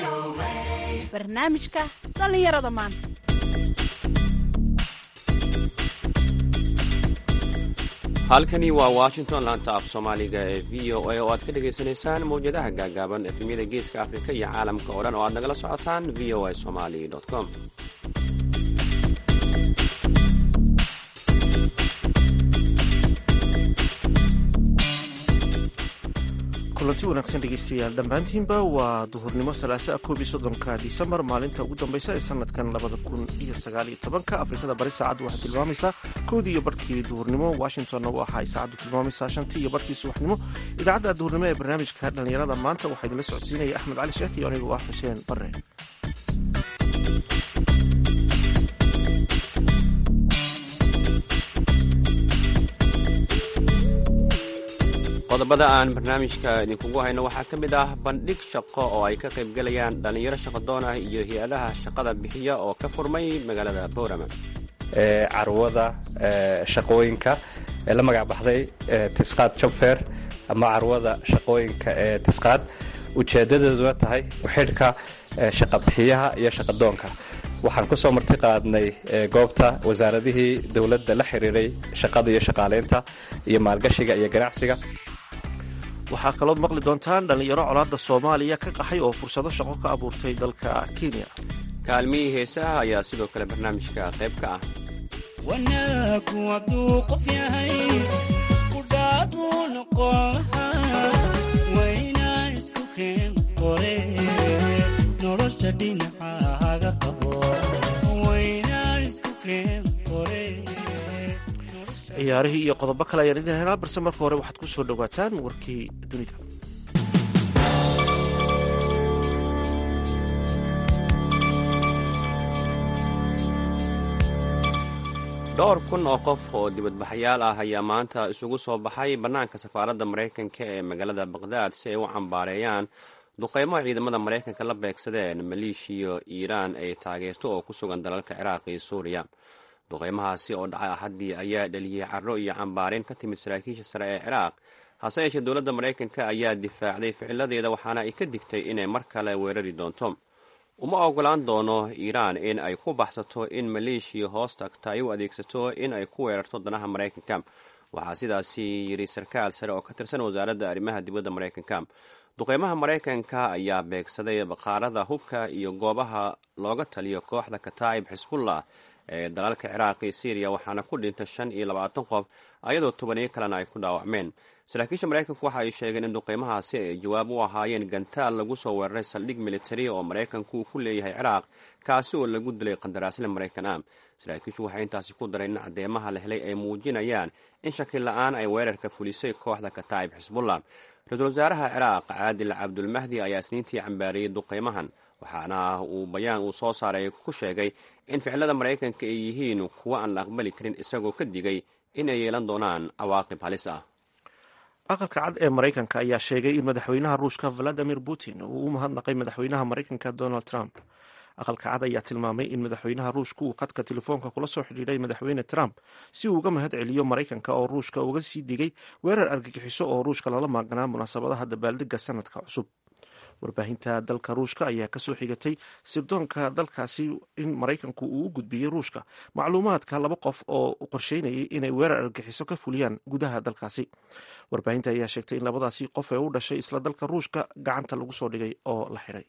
barnaamijka dhallinyarada maanta halkani waa washington laanta af soomaaliga ee v o a oo aad ka dhagaysanaysaan mawjadaha gaagaaban efemyada geeska afrika iyo caalamka oo dhan oo aad nagala socotaan v o a somali com kulanti wanaagsan dhegeystayaal dhammaantiinba waa duhurnimo salaasa koob iyo soddonka disembar maalinta ugu dambeysa ee sanadkan labada kun iyo sagaal iyo tobanka afrikada bari saacaddu waxay tilmaamaysaa koodii iyo barhkii duhurnimo washingtonna waxa ay saacaddu tilmaamaysaa shantii iyo barhkii subaxnimo idaacadda duhurnimo ee barnaamijka dhallinyarada maanta waxaa idinla socodsiinaya axmed cali sheekh iyo anigu ah xuseen bare qodobada aan barnaamijka idinkugu hayno waxaa ka mid ah bandhig shaqo oo ay ka qaybgalayaan dhallinyaro shaqadoon ah iyo hay-adaha shaqada bixiya oo ka furmay magaalada boorama carwada shaqooyinka ee la magac baxday tisqaad jobfer ama carwada shaqooyinka ee tisqaad ujeedadeeduna tahay uxidhka shaqabixiyaha iyo shaqadoonka waxaan kusoo marti qaadnay goobta wasaaradihii dowladda la xiriiray shaqada iyo shaqaaleynta iyo maalgashiga iyo ganacsiga waxaa kalood maqli doontaan dhallinyaro colaadda soomaaliya ka qaxay oo fursado shaqo ka abuurtay dalka kenya kaalmihii heesaha ayaa sidoo kale barnaamijka qayb ka ah wanaagu hadduu qof yahay kudhaaduu noqon lahaa waynaa isku keen qore nolosha dhinacahaga qabo waynaa isku keen qore ciyaarihii iyo qodobo kale ayaan idin helaa balse marka hore waxaad ku soo dhowaataan warkii dunida dhowr kun oo qof oo dibadbaxayaal ah ayaa maanta isugu soo baxay bannaanka safaaradda maraykanka ee magaalada baqhdaad si ay u cambaareeyaan duqeymo ciidamada maraykanka la beegsadeen maleeshiya iiraan ay taageerto oo ku sugan dalalka ciraaq iyo suuriya duqeymahaasi oo dhacay axaddii ayaa dhaliyey carro iyo cambaareyn ka timid saraakiisha sare ee ciraaq hase yeeshee dowladda maraykanka ayaa difaacday ficiladeeda waxaana ay ka digtay inay mar kale weerari doonto uma ogolaan doono iiraan in ay ku baxsato in maleeshiya hoos tagta ay u adeegsato in ay ku weerarto danaha maraykanka waxaa sidaasi yidhi sarkaal sare oo ka tirsan wasaaradda arrimaha dibadda maraykanka duqeymaha maraykanka ayaa beegsaday baqaarada hubka iyo goobaha looga taliyo kooxda kataa'ib xisbullah ee dalalka ciraaq iyo syriya waxaana ku dhintay shan iyo labaatan qof ayadoo tobaniyo kalena ay ku dhaawacmeen saraakiisha maraykanku waxa ay sheegeen in duqeymahaasi ay jawaab u ahaayeen gantaal lagu soo weeraray saldhig militari oo maraykanku uu ku leeyahay ciraaq kaasi oo lagu dilay qandaraasle maraykan ah saraakiishu waxay intaasi ku dareen in caddeemaha la helay ay muujinayaan in shaki la-aan ay weerarka fulisay kooxda kataa'ib xisbullah ra-iisul wasaaraha ciraaq caadil cabdulmahdi ayaa isniintii cambaariyey duqeymahan waxaana uu bayaan uu soo saaray ku sheegay in ficilada maraykanka ay yihiin kuwo aan la aqbali karin isagoo ka digay inay yeelan doonaan cawaaqib halis ah aqalka cad ee maraykanka ayaa sheegay in madaxweynaha ruushka valadimir putin uu u mahadnaqay madaxweynaha maraykanka donald trump aqalka cad ayaa tilmaamay in madaxweynaha ruushka uu khadka telefoonka kula soo xidhiidhay madaxweyne trump si uu uga mahad celiyo maraykanka oo ruushka uga sii digay weerar argagixiso oo ruushka lala maaganaa munaasabadaha dabaaldega sanadka cusub warbaahinta dalka ruushka ayaa kasoo xigatay sirdoonka dalkaasi in maraykanku uu u gudbiyey ruushka macluumaadka laba qof oo qorsheynayay inay weerar argagixiso ka fuliyaan gudaha dalkaasi warbaahinta ayaa sheegtay in labadaasi qof ee u dhashay isla dalka ruushka gacanta lagu soo dhigay oo la xidhay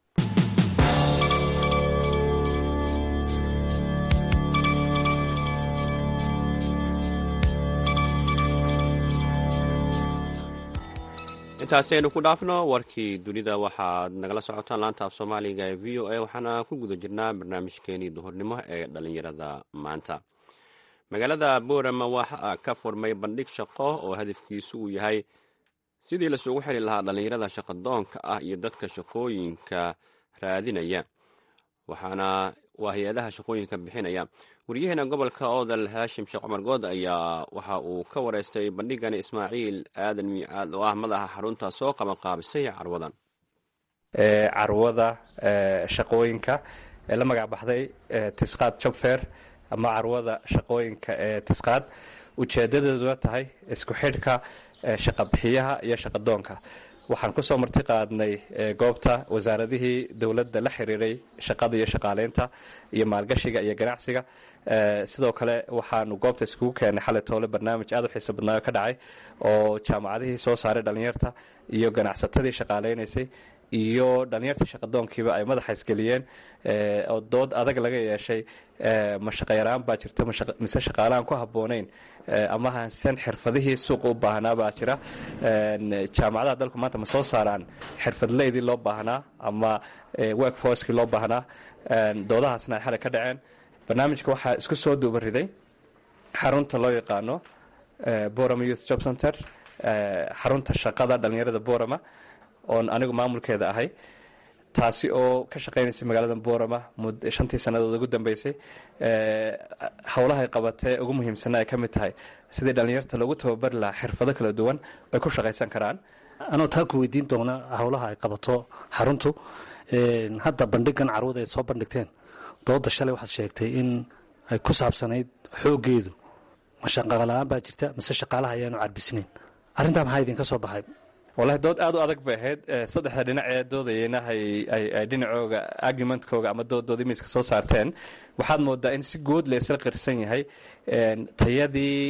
intaasi aynu ku dhaafno warkii dunida waxaad nagala socotaan laanta af soomaaliga ee v o a waxaana ku guda jirnaa barnaamijkeenii duhurnimo ee dhallinyarada maanta magaalada boorama waxaa ka furmay bandhig shaqo oo hadafkiisu uu yahay sidii lasugu xiri lahaa dhallinyarada shaqadoonka ah iyo dadka shaqooyinka raadinaya waxaana waa hay-adaha shaqooyinka bixinaya wariyaheena gobolka oodal haashim sheekh cumar good ayaa waxa uu ka wareystay bandhigan ismaaciil aadan miicaad oo ah madaxa xarunta soo qabanqaabisay carwadan carwada shaqooyinka ee la magac baxday tisqaad jobfer ama carwada shaqooyinka ee tisqaad ujeedadeeduna tahay isku xidhka shaqabixiyaha iyo shaqadoonka waxaan kusoo marti qaadnay goobta wasaaradihii dowladda la xiriiray shaqada iyo shaqaaleynta iyo maalgashiga iyo ganacsiga sidoo kale waxaanu goobta iskugu keenay xalay toole barnaamij aad u xiisa badnaayo ka dhacay oo jaamacadihii soo saaray dhallinyarta iyo ganacsatadii shaqaaleynaysay iyo dhallinyartii shaqadoonkiiba ay madaxa isgeliyeen oo dood adag laga yeeshay ma shaqayaraan baa jirta mise shaqaalahan ku habboonayn ama hansan xirfadihii suuqa u baahnaa baa jira jaamacadaha dalku maanta ma soo saaraan xirfadleydii loo baahnaa ama work forcekii loo baahnaa doodahaasna ay xalay ka dhaceen barnaamijka waxaa isku soo duuba riday xarunta loo yaqaano borama youth job center xarunta shaqada dhallinyarada borama oon anigu maamulkeeda ahay taasi oo ka shaqaynaysa magaalada borama shantii sannadood ugu dambeysay howlahay qabatee ugu muhiimsana ay ka mid tahay sidii dhallinyarta loogu tababari lahaa xirfado kala duwan ay ku shaqaysan karaan anoo taa ku weydiin doona howlaha ay qabato xaruntu hadda bandhigan carwada ay soo bandhigteen dooda shalay waxaad sheegtay in ay ku saabsanayd xooggeedu ma shaqala-aan baa jirta mise shaqaalaha ayaanu carbisnayn arrintaa maxaa idinka soo baxay wallahi dood aad u adag bay ahayd saddexda dhinac ee doodayeyna ay dhinacooga argumentkooga ama doodooda miiska soo saarteen waxaad moodaa in si guud laysla qirsan yahay tayadii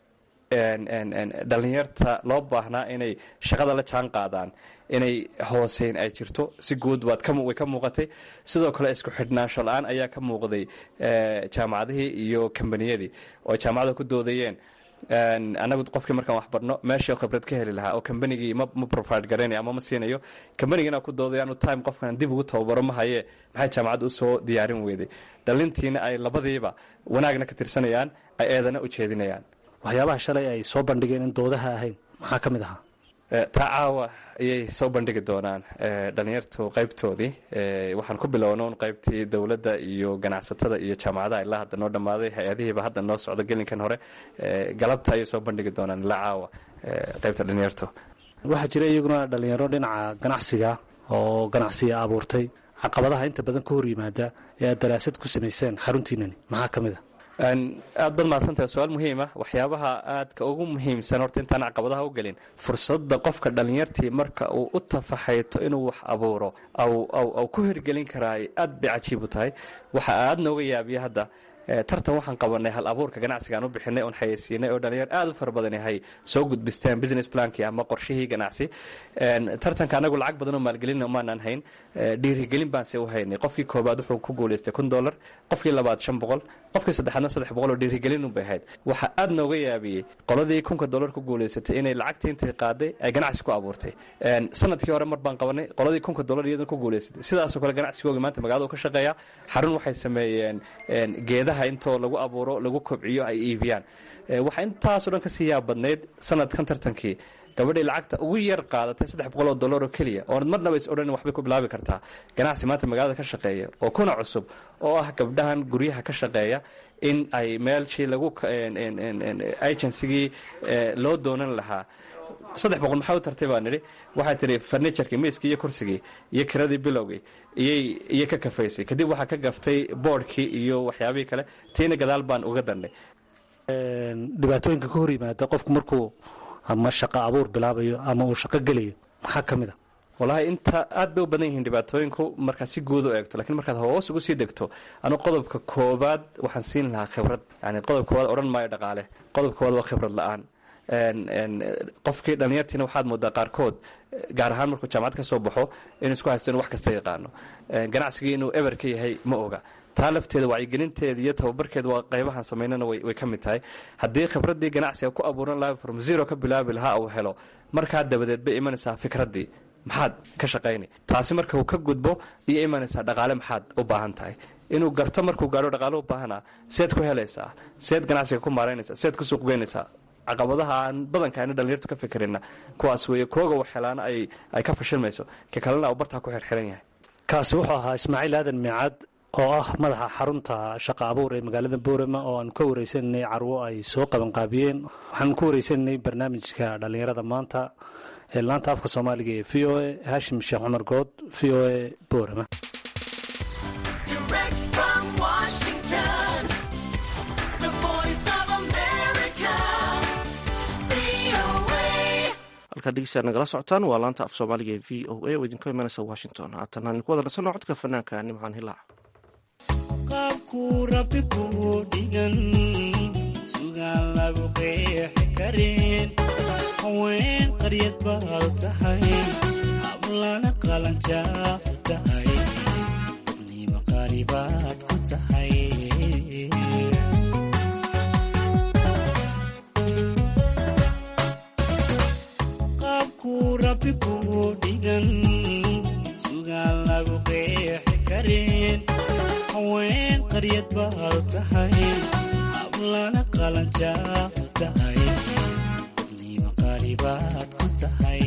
dhallinyarta loo baahnaa inay shaqada la jaan qaadaan inay hooseyn ay jirto si guud way ka muuqatay sidoo kale isku xidhnaansho la-aan ayaa ka muuqday jaamacadihii iyo kambaniyadii oo jaamacada ku doodayeen anagu qofkii markaan wax barno meeshii khibrad ka heli lahaa oo kambanigii ma provide garaynayo ama ma siinayo kambanigina ku doodayaanu time qofkan dib ugu tababaro ma haye maxay jaamacadda usoo diyaarin weyday dhalintiina ay labadiiba wanaagna ka tirsanayaan ay eedana u jeedinayaan waxyaabaha shalay ay soo bandhigeen in doodaha ahayn maxaa ka mid ahaa taa caawa ayay soo bandhigi doonaan dhalinyartu qaybtoodii waxaan ku bilowna un qaybtii dowladda iyo ganacsatada iyo jaamacadaha ilaa hadda noo dhammaaday hay-adihiiba hadda noo socda gelinkan hore galabta ayay soo bandhigi doonaan ilaa caawa qaybta dhalinyartu waxaa jira iyaguna dhalinyaro dhinaca ganacsiga oo ganacsiga abuurtay caqabadaha inta badan ka hor yimaada ee aad daraasad ku samayseen xaruntiinani maxaa ka mid a aad bad mahadsantahay su-aal muhiima waxyaabaha aadka ugu muhiimsan horta intaan caqabadaha u gelin fursadda qofka dhallinyartii marka uu u tafaxayto inuu wax abuuro aw ku hirgelin karaay aad bay cajiib u tahay waxa aad nooga yaabiya hadda tartan waxaan qabanay hal abuurka ganacsigaan u bixinay oon xayeysiinay oo dhalinyar aad u fara badan yahay soo gudbisteen business plankii ama qorshihii ganacsi tartanka anagu lacag badan oo maalgelina maanaan hayn dhiirigelin baanse u haynay qofkii koobaad wuxuu ku guulaystay kun dollar qofkii labaad shan boqol qofkii saddexaadna saddex boqol oo dhiirigelin unbay ahayd waxa aad nooga yaabiyey qoladii kunka dollar ku guulaysatay inay lacagtii intay qaaday ay ganacsi ku abuurtay sanadkii hore mar baan qabanay qoladii kunka dollar iyaduna ku guulaysatay sidaasoo kale ganacsigooga maanta magaalada ka shaqeeya xarun waxay sameeyeen geedaha intoo lagu abuuro lagu kobciyo ay iibiyaan waxaa intaasoo dhan kasii yaab badnayd sanadkan tartankii gabadhay lacagta ugu yar qaadatay saddex boqol oo dollar oo keliya oonad marnaba is odhan waxbay ku bilaabi kartaa ganacsi maanta magaalada ka shaqeeya oo kuna cusub oo ah gabdhahan guryaha ka shaqeeya in ay meelshii lagu agencygii loo doonan lahaa saddex boqol maxaa u tartay baa nidhi waxay tidhi farniturkii miiskii iyo kursigii iyo kiradii bilowgii iyay ka kafaysay kadib waxaa ka gaftay boodhkii iyo waxyaabihii kale tiina gadaal baan uga darnay dhibaatooyinka ka hor yimaada qofku markuu ama shaqo abuur bilaabayo ama uu shaqo gelayo maxaa ka mid a wallaahi inta aad bay u badan yihiin dhibaatooyinku markaad si guud u eegto lakiin markaad hoos ugu sii degto anu qodobka koobaad waxaan siin lahaa khibrad yani qodob koobaad odhan maayo dhaqaale qodob koobaad waa khibrad la-aan qofkii dhalinyartiina waxaad moodaa qaarkood gaar ahaan markuu jaamacad ka soo baxo inuu isku haysto inu wax kasta yaqaano ganacsigii inuu eber ka yahay ma oga taa lafteeda wacyigelinteeda iyo tababarkeeda waa qaybahan samaynana way ka mid tahay haddii khibraddii ganacsiga ku abuuran lahaa from zero ka bilaabi lahaa uu helo markaa dabadeed bay imanaysaa fikraddii maxaad ka shaqayni taasi marka uu ka gudbo iyo imanaysaa dhaqaale maxaad u baahan tahay inuu garto markuu gaadho dhaqaale u baahanaa seed ku helaysaa seed ganacsiga ku maaraynaysaa seed ku suuqgeynaysaa caqabadaha aan badanka ayna dhalinyartu ka fikirina kuwaas weeye kooga wax helaana ay ka fashilmayso ka kalena uu bartaa ku xirxiran yahay kaasi wuxuu ahaa ismaaciil aadan miicaad oo ah madaxa xarunta shaqa abuur ee magaalada boorama oo aan ka wareysananay carwo ay soo qabanqaabiyeen waxaan ku wareysananay barnaamijka dhallinyarada maanta ee laanta afka soomaaliga ee v o a haashim sheekh cumar good v o a boorama halkaad dhegeysaa nagala socotaan waa laanta af soomaaliga ee v o a oo idinka imanaysa washington haatan aan ku wada nasanno codka fanaanka nimcaan hilaac qaabkuu rabbi kuu dhigan sugaan lagu qeexi karin haween qaryad baad tahay hablana qalanjaad tahay dadnimo qaaribaad ku tahay qaabkuu rabbi kuu dhigan sugaan lagu qeexi karin haween qaryad baad tahay hablana qalanjaad tahay dadnimo qaaribaad ku tahay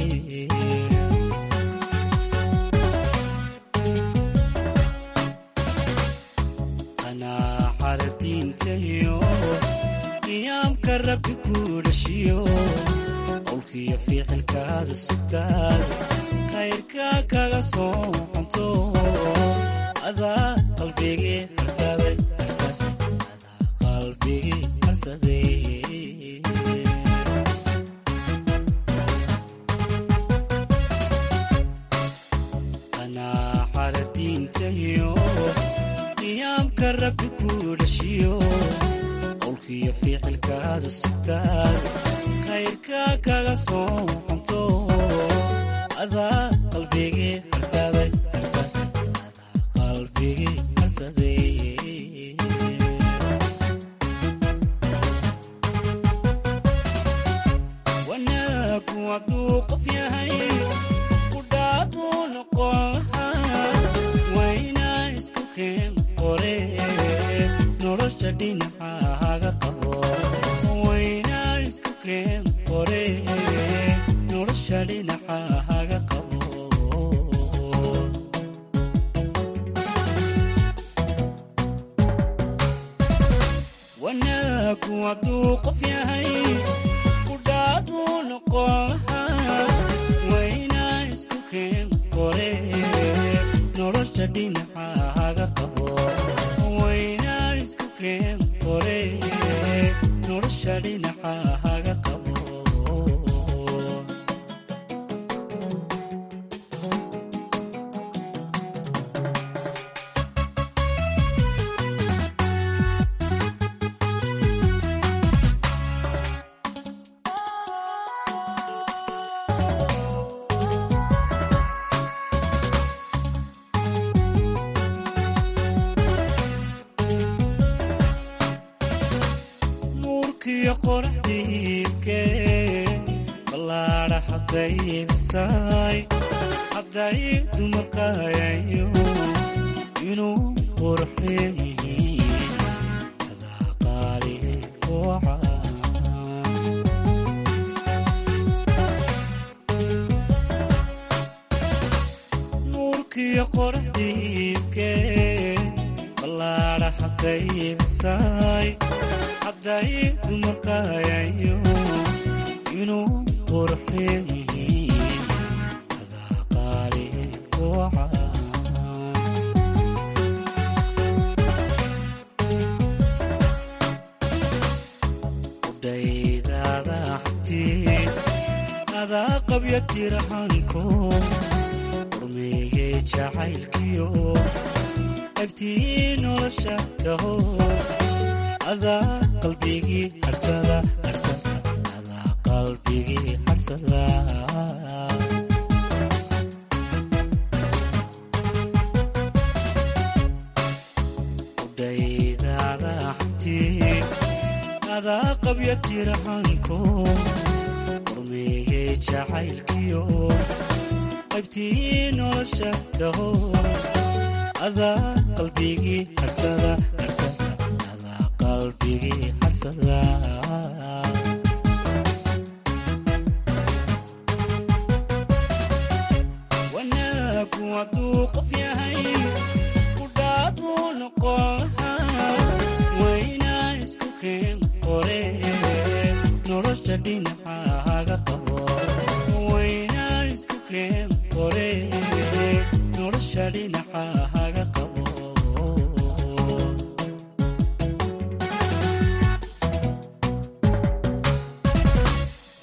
qanaaxada diintayo qiyaamka rabbi kuu dhashiyo qowlkiyo ficilkaadu sugtaad khayrka kaga soo xunto adaa qalbigii harsaday adaa qalbigii harsaday qanaaxada diintayo qiyaamka rabbi kuu dhashiyo qowlkiyo ficilkaadu sugtaad khayrka kaga soo xunto adaa qalbigii harsaday adaa qalbigii harsaday wanaagu hadduu qof yahay kudhaaduu noqon lahaa waynaa isku keen qore nolosha dhinacaaga qabo waynaa isku keen qore nolosha dhinacaaga qabo wanaagu hadduu qof yahay kudhaaduu noqon lahaa waynaa isku keen qore nolosha dhinacaaga qabo waynaa isku keen qore nolosha dhinacaaga qabo nuurkiyo qoraxdiibke ballaadha haddaybisay hadday dumarkayayo inuu qurxeeyihiin adaa qaali wacan nuurkiyo qoraxdiibke ballaadha haddaybisay hadday dumarkayayo inuu qurxeeyihiin adaa qaali wacan udhaydaada xabtii adaa qabya tirahanko urmeeyey jacaylkiyo abtii nolosha taho adaa qalbigii harsada harsada adaa qalbigii harsada udhaydaada xabtii adaa qabya tirahanko urmeeyey jacaylkiyo qaybtii nolosha taho adaa qalbigii harsada harsada adaa qalbigii harsada wanaagu hadduu qof yahay kudhaaduu noqon lahaa waynaa isku keen qore nolosha dhinacaaga qabo waynaa isku keen qore nolosha dhinacaaga qabo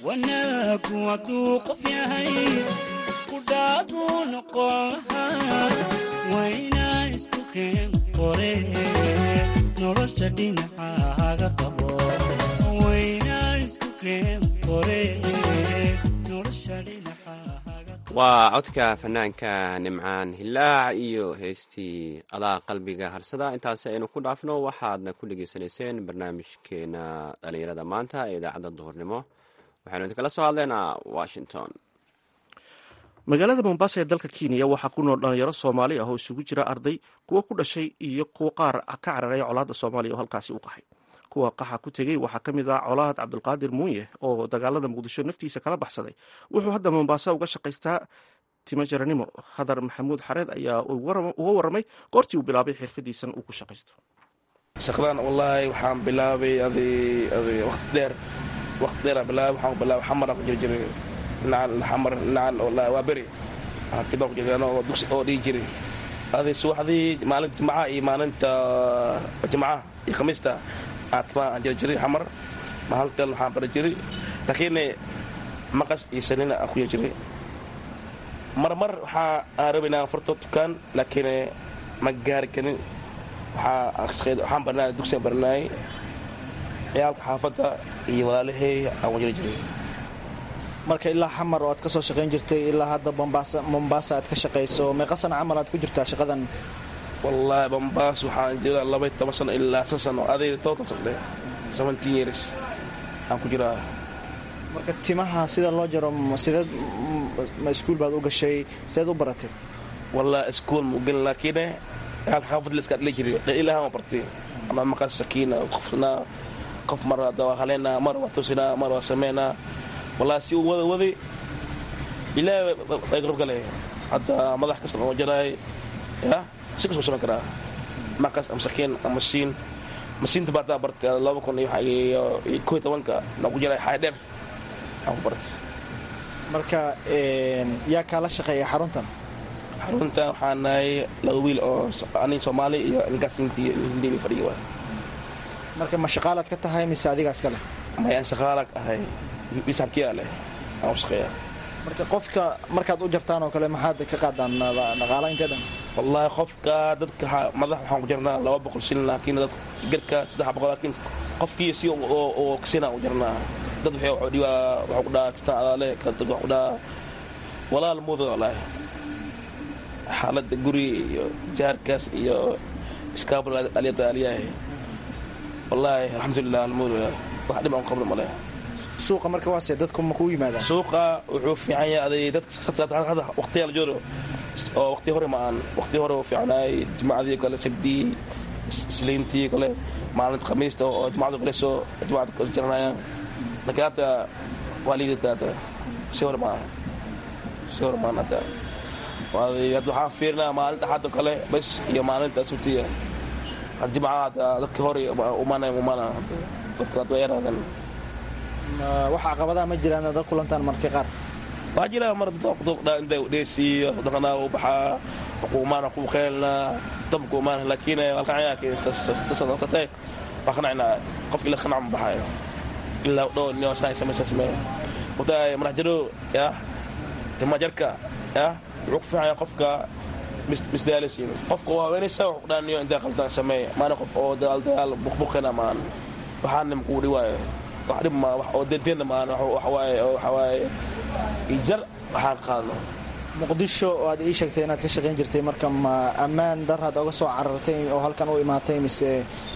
wanaagu hadduu qof yahay kudhaaduu noqon lahaa waynaa isku keen qore nolosha dhinacaaga qabo waynaa isku keen qore nolosha dhinacaaga waa codka fanaanka nimcaan hilaac iyo heestii adaa qalbiga harsada intaasi aynu ku dhaafno waxaadna ku dhegeysanayseen barnaamijkeena dhalinyarada maanta ee idaacadda duhurnimo waxaynu idinkala soo hadleynaa washington magaalada mombasa ee dalka kenya waxaa ku nool dhalinyaro soomaali ah oo isugu jira arday kuwo ku dhashay iyo kuwo qaar ka cararay colaadda soomaaliya oo halkaasi u qaxay kuwa qaxa ku tegey waxaa ka mid ah colaad cabdulqaadir muunye oo dagaalada muqdisho naftiisa kala baxsaday wuxuu hadda mombasa uga shaqaystaa timo jaranimo khadar maxamuud xareed ayaa uga waramay goortii uu bilaabay xirfadiisan uu ku shaqaysto shaqadan wallaahi waxaan bilaabay adi adi waqti dheer waqti dheer aan bilaabay waxaan bilaabay xamar aan ku jiri jiray dhinacan xamar dhinacan wallaahi waa beri waxaan kibaa ku jiray oo dugsi oo dhihi jiray adi subaxdii maalinta jimcaha iyo maalinta jimcaha iyo khamiista aatma aan jiri jiray xamar mahalkan waxaan bari jiray laakiin maqas iyo sanina aan ku jiri jiray marmar waxaa aan rabay inaan furto dukaan laakiin ma gaari karin waxaan barnaay dugsiaan barnaay ciyaalka xaafadda iyo walaalahay aan wajiri jiray marka ilaa xamar oo aad ka soo shaqayn jirtay ilaa hadda mombaasa aad ka shaqayso meeqa sana camal aad ku jirtaa shaqadan wallaahi bombaas waxaan jiraa labay toban sano ilaa san sano aday toban sano seventeen years aan ku jiraa marka timaha sida loo jaro sideed ma iskuul baad u gashay sideed u baratay wallaahi iskuul ma gelin laakiin ciyaalka xaafadda la iska adli jiray ilaahan waa bartay ama maqas sakiina qofna qof mar waa haleynaa mar waa toosinaa mar waa sameynaa wallaahi si uu wada waday ilaahay ay garab galay hadda madax kasta oo jaraay ya si kasoo samayn karaa maqas ama sakiin ama masiin masiinta baa taa bartay laba kun iyo koo iyo tobanka na ku jiray xaay dheer aan ku bartay marka yaa kaala shaqeeya xaruntan xaruntan waxaa nahay laba wiil oo anig soomaali iyo ninkaas hintii hindiga fadhiya waa marka ma shaqaalaad ka tahay mise adigaas ka leh mayaan shaqaalag ahay ishabkiyaa leh aan u shaqeeya marka qofka markaad u jartaan oo kale maxaad ka qaadaan dhaqaala intee dhan wallaahi qofka dadka madax waxaan ku jarnaa laba boqol shilin laakiin dad garka saddex boqol laakiin qofkii si oo kasina u jarnaa dad waxaa ku dhahaa kistaan adaale kala dad wax ku dhahaa walaal muuda wallaahi xaaladda guri iyo jaarkaas iyo iskaabul alyadaaliyaah wallaahi alxamdulilah almuud wax dhib aan qabno male suuqa marka waase dadku ma kuu yimaadaan suuqa wuxuu fiican yahay aday dadka waqtiyaa la joogo oo waqti hore ma aan waqti hore uu fiicnaay jimacadii kale sabdii isliintii kale maalinta khamiista oo jimacadu kale soo jimacada jaranayaan laakiin hadda waa liidata hadda si hore ma si hore maan hadda hadda waxaan fiirinaa maalinta axadda kale bas iyo maalinta sabtiya had jimcaha hadda dadka hore umaanay umaana dadka hadda waa yaraadan wax caqabadaha ma jiraan dad kulantaan markii qaar waa jira mar inta dheesiiyo dhaqanaa u baxaa xukuumaana ku qeelna dabku umaana laakiin alkacayaaktasatay waa qanacnaa qof ila qanac ma baxayo ilaa dhowr nin saa samaysa sameeya wadaay madax jiro ya timajarka ya wuxuu ku fiicanya qofka misdaalisiin qofka waa haweenaysa wax ku dhaaniyo intaa qaldan sameeya maana qof oo dagaal dagaal buqbuqina maan waxaana makuu dhiwaayo wax dhib ma wax oo denteenna maan waxawaaye oo waxawaaye ijar waxaan qaadno muqdisho oo aad ii sheegtay inaad ka shaqayn jirtay marka ma ammaan daraad oga soo carartay oo halkan u imaatay mise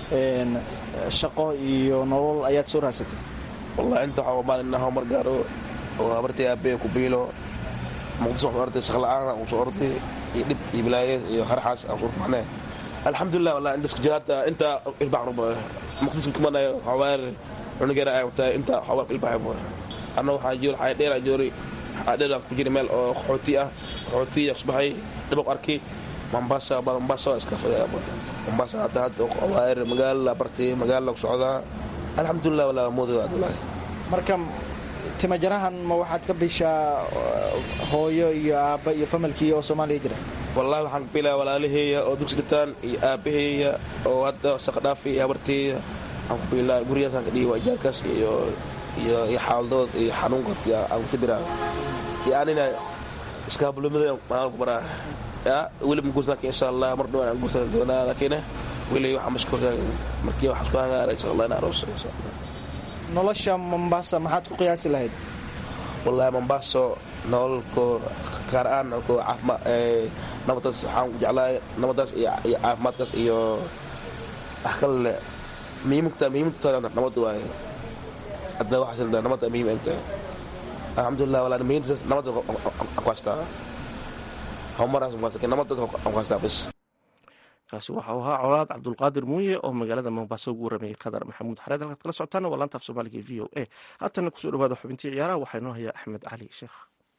shaqo iyo nolol ayaad soo raasatay wallahi inta waxaa maalina homar gaaro oo habartay aabee ku biilo muqdisho waxaan orday shaqla'aan aan soo orday iyo dhib iyo bilaaye iyo harxaas aan soo rufaxnay alxamdulilah wallahi inta jiraata inta ilbaax ruba muqdisho kumanayo xawaar cunugeera ay wataa inta xawaar ilbaax ruba anna waxaa joor xay dheer aan joori dheer ku jira meel oo qaxooti ah qaxooti kusbaxay dabaq arkay mombasa mombasa iska fadhiya mombasa hadda hadda xawaar magaala bartay magaala ku socdaa alxamdulilah walaa moodo wallahi marka timajarahan ma waxaad ka bishaa hooyo iyo aabba iyo familkii oo soomaaliya jira wallahi waxaan ka bilaa walaalaheeya oo dugsi dhitaan iyo aabaheeya oo hadda shaqa dhaafi iyo habarteeya waxaan ku bilaa guryaasaan ka dhigi waa ijaarkaas iyo iyo iyo xaaladooda iyo xanuunkood aan ka biraa iyo anina iskaabulumada aan ku baraa ya weli ma guursan laakiin insha allah mar dhawaan aan guursan doonaa laakiin weli waxaa mashkuulka markii waxaan isku hangaaray insha allah in aroos insha allah nolosha mombasa maxaad ku qiyaasi lahayd wallahi mombaaso nololko gaar ahaan ko caafima nabadaas waxaan jeclahay nabadaas iyo iyo caafimaadkaas iyo wax kale muhiimta muhiimta nabad waaye hadda waxaa sida nabada muhiim ay tahay alxamdulilah walaa muhiimta nabada ku haystaa homaraas ku haystaa nabada ku haystaa bis kaasi waxa uu ahaa colaad cabdulqaadir muuye oo magaalada mombaaso ugu waramayay qadar maxamuud xareed halkaad kala socotaana waa laanta af soomaaliga e v o a haatana kusoo dhawaada xubintii ciyaaraha waxaa inoo hayaa axmed cali sheekh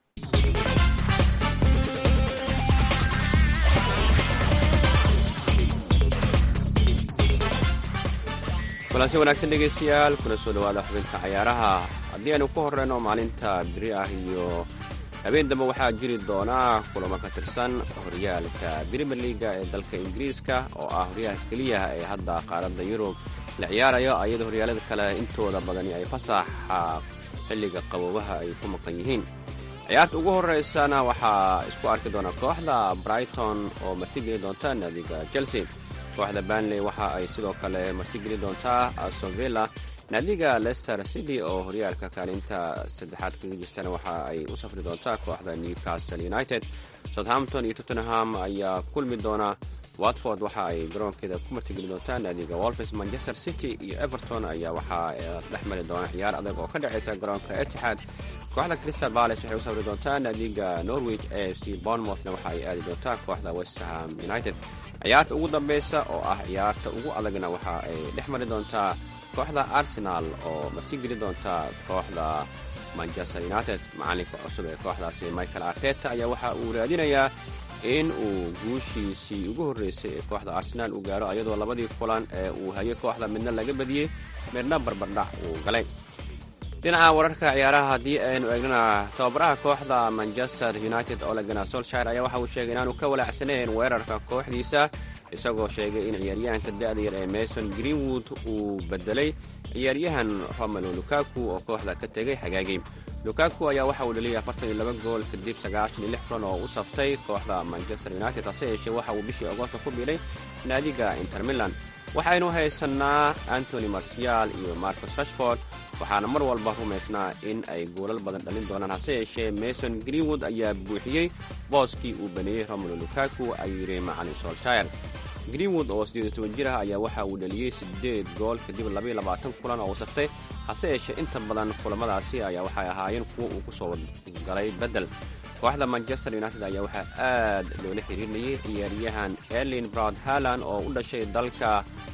kulansi wanaagsan dhegaystayaal kuna soo dhowaada xubinta cayaaraha haddii aynu ku horreyno maalinta biri ah iyo habeen dambe waxaa jiri doonaa kulamo ka tirsan horyaalka brimier liaga ee dalka ingiriiska oo ah horyaalka keliyaha ee hadda qaaradda yurub la ciyaarayo ayadoo horyaalada kale intooda badani ay fasaxa xilliga qaboobaha ay ku maqan yihiin ciyaarta ugu horeysana waxaa isku arki doona kooxda brighton oo martigeli doonta naadiga chelsea kooxda banley waxa ay sidoo kale martigeli doontaa asovilla naadiga leicester city oo horyaalka kaalinta saddexaad kaga jirtana waxa ay u safri doontaa kooxda newcastle united southampton iyo tottenham ayaa kulmi doona watford waxa ay garoonkeeda ku martigeli doontaa naadiga wolfes manchester city iyo everton ayaa waxaa dhex mari doona ciyaar adag oo ka dhexaysa garoonka etixaad kooxda crystal bales waxay u safri doontaa naadiga norwich a f c bournemouthna waxa ay aadi doontaa kooxda westham united ciyaarta ugu dambeysa oo ah ciyaarta ugu adagna waxa ay dhex mari doontaa kooxda arsenal oo martigeli doonta kooxda manchester united macalinka cusub ee kooxdaasi michael arteta ayaa waxa uu raadinayaa in uu guushiisii ugu horreysay ee kooxda arsenaal uu gaaro ayadoo labadii kulan ee uu hayay kooxda midna laga badiyey midna barbardhac uu galay dhinaca wararka ciyaaraha haddii aynu eegnana tababaraha kooxda manchester united olegana solshire ayaa waxa uu sheegay inaanu ka walaacsanayn weerarka kooxdiisa isagoo sheegay in ciyaaryahanka da-da yar ee mason greenwood uu bedelay ciyaaryahan romelo lukaku oo kooxda ka tegay xagaagii lukaku ayaa waxa uu dhaliyay afartan iyo laba gool kadib sagaashan iyo lix kulan oo u saftay kooxda manchester united hase yeeshee waxa uu bishii agosto ku biiray naadiga inter milan waxaynu haysanaa antony marcial iyo marcus rashford waxaana mar walba rumaysnaa in ay goolal badan dhalin doonaan hase yeeshee mason greenwood ayaa buuxiyey booskii uu baneeyey romelo lukaku ayuu yidhi macalin solshire greenwood oo siddeed iyo toban jir ah ayaa waxa uu dhaliyey siddeed gool kadib labaiyo labaatan kulan oo uu saftay hase yeeshee inta badan kulamadaasi ayaa waxay ahaayeen kuwo uu ku soo galay beddel kooxda manchester united ayaa waxaa aad loola xiriirinayay ciyaaryahan erlin broud haland oo u dhashay dalka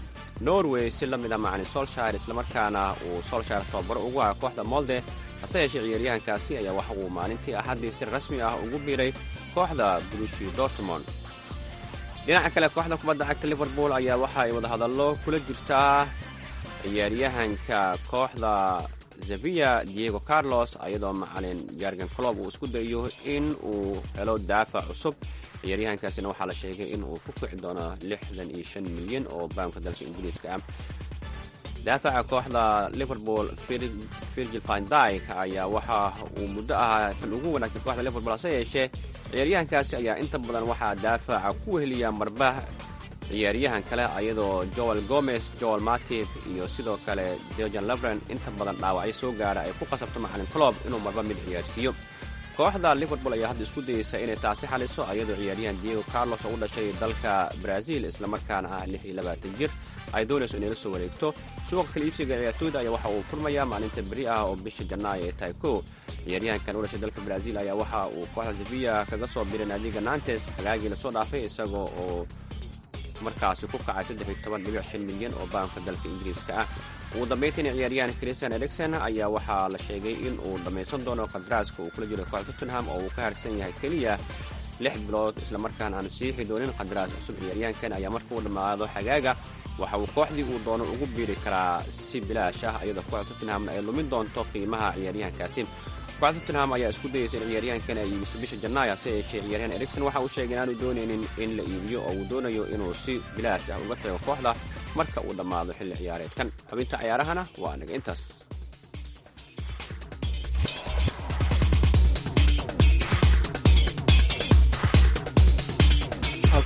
norway si la mid a macalin solshire islamarkaana uu solshire tababaro ugu ah kooxda molde hase yeeshee ciyaaryahankaasi ayaa waxa uu maalintii axaddii si rasmi ah ugu biiray kooxda brushi dortmond dhinaca kale kooxda kubadda cagta liverpool ayaa waxa ay wadahadallo kula jirtaa ciyaaryahanka kooxda sevilla diego carlos ayadoo macalin jargan clob uu isku dayo in uu helo daafac cusub ciyaaryahankaasina waxaa la sheegay in uu ku kici doono lixdan iyo shan milyan oo baamka dalka ingiriiska ah daafaca kooxda liverpool virgil vandyk ayaa waxa uu muddo ahaa kan ugu wanaagsan kooxda liverpool hase yeeshee ciyaaryahankaasi ayaa inta badan waxaa daafaca ku weheliya marbah ciyaaryahan kale ayadoo joel gomez joel matib iyo sidoo kale dejan levren inta badan dhaawacyo soo gaara ay ku qasabto macalin clob inuu marba mid ciyaarsiiyo kooxda liverpool ayaa hadda isku dayeysa inay taasi xaliso ayadoo ciyaaryahan diego carlos oo u dhashay dalka brazil islamarkaana ah lix iyo labaatan jir ay doonayso inay la soo wareegto suuqa kala iibsiga ciyaartooyda ayaa waxa uu furmayaa maalinta beri ah oo bisha janaayo ee tahay ko ciyaaryahankan u dhashay dalka brazil ayaa waxa uu kooxda sevilla kaga soo biray naadiga nantes hagaagii lasoo dhaafay isagoo oo markaasi ku kacay saddex iyo toban dhibic shan milyan oo baamka dalka ingiriiska ah ugu dambayntiina ciyaaryahan christian ericson ayaa waxaa la sheegay in uu dhammaysan doono qadaraaska uu kula jiro kooxda tottenham oo uu ka harsan yahay keliya lix bilood islamarkaana aanu siixi doonin qadaraas cusub ciyaaryahankan ayaa marka uu dhammaado xagaaga waxa uu kooxdii uu doono ugu biiri karaa si bilaash ah iyadoo kooxda tottenhamna ay lumin doonto qiimaha ciyaaryahankaasi kooxda tottenham ayaa isku dayeysa in ciyaaryahankan ay iibiso bisha janaayo hase yeeshee ciyaaryahan ericson waxa uu sheegay inaanu doonaynin in la iibiyo oo uu doonayo inuu si bilaash ah uga tago kooxda marka uu dhammaado xilli ciyaareedkan xubinta ciyaarahana waa naga intaas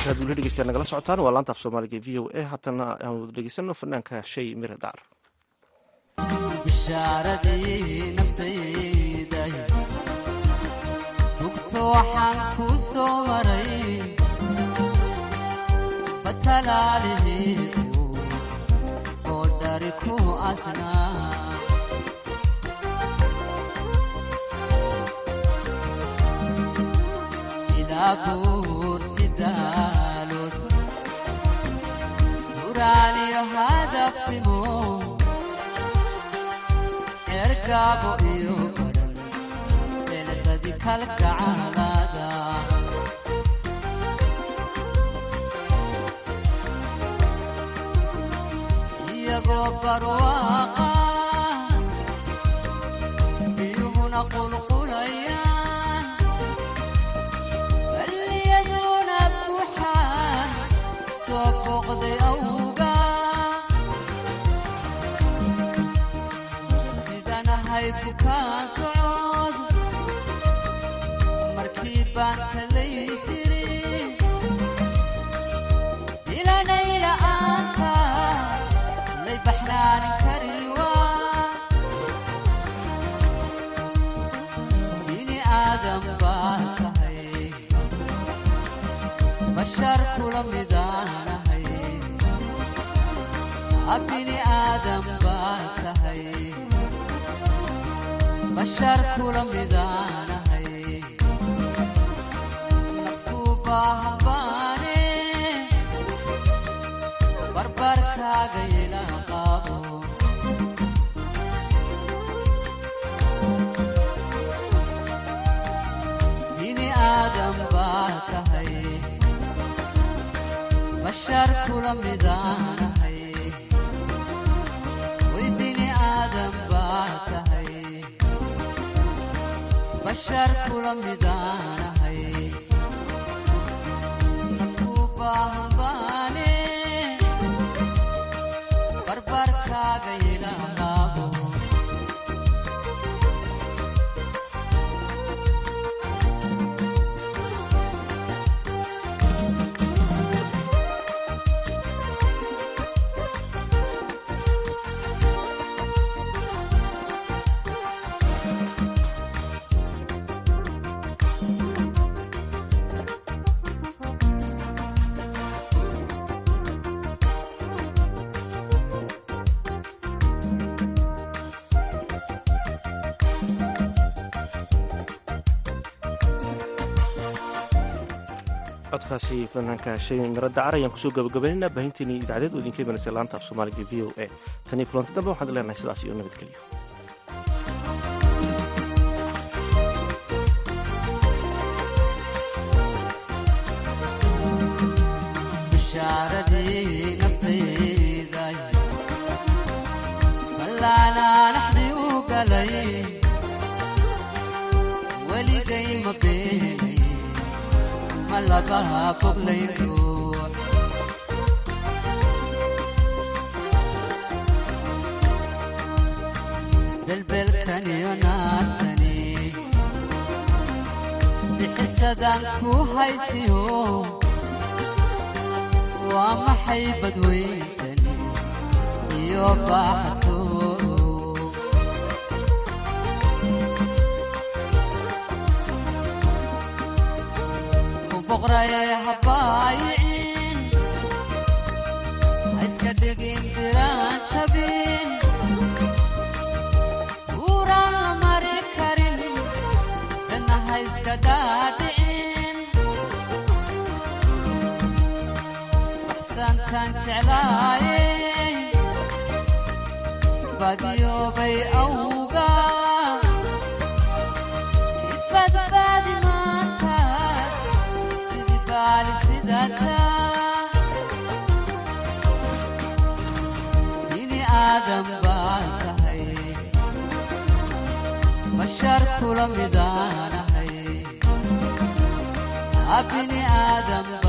halkaad weli dhegeystayaal nagala socotaan waa laanta af soomaaliga v o a haatana aan wada dhegeysano fanaanka shay mire daar bishaaradii naftayda hugto waxaan ku soo maray batalaalihiidu oo dhari ku asnaa ilaa buurti daalood huraaniyo hadafimo cergaabo iyo badhan beeladadi kalgacalada iyagoo barwaaqa biyuhuna qulqulayaan balliyaduna buuxaan soo booqday awga sidanahay bukaan socod markii baan kalaysiri ilanayla-aanka lay baxnaanin kariwa bini aadam baan tahay bashar kula midaanahay abini aadam baan tahay bashar kula midaanahay naftuu baahan baane barbarkaaga yela qaabo bini aadam baa tahay bashar kula midaanahay way bini aadam baa tahay bashar kula midaanahay nafuu baahan baane barbarkaaga yela qaabo codkaasi fanaanka shay miro dacar ayaan kusoo gabagabaynayna baahinteeni idaacadeed oo idinka imanaysa laanta af soomaaliga v o a tanii kulanti dambe waxaan leenahay sidaas iyo nabadgelyo bishaaradii naftayday ballaanaanaxdii u galay weligay ma beeni ma labaha foglaydo belbelkaniyo naartani bixisadaan ku haysiyo waa maxay badweyntani iyo baaxasoodo ku boqraye habaayicin ha iska dhigin diraan jabin uuraan la mari karin dhanna ha iska dhaadhicin baxsantaan jeclaaye badyoobay awga ibadbaadi maanta sidii baali sidata bini aadam baan tahay bashar kula midaanahay abini aadam